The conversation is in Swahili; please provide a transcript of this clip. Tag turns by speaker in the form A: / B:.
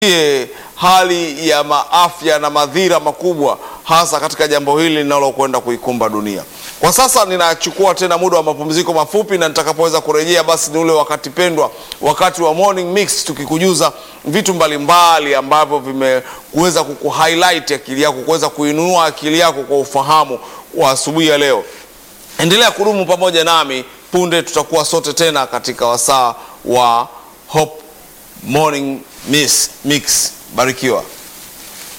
A: e, hali ya maafya na madhira makubwa hasa katika jambo hili linalokwenda kuikumba dunia. Kwa sasa ninachukua tena muda wa mapumziko mafupi, na nitakapoweza kurejea, basi ni ule wakati pendwa, wakati wa morning mix, tukikujuza vitu mbalimbali ambavyo vimeweza kukuhighlight akili yako, kuweza kuinunua akili yako kwa ufahamu wa asubuhi ya leo. Endelea kudumu pamoja nami, punde tutakuwa sote tena katika wasaa wa Hope Morning Mix. Mix. Barikiwa.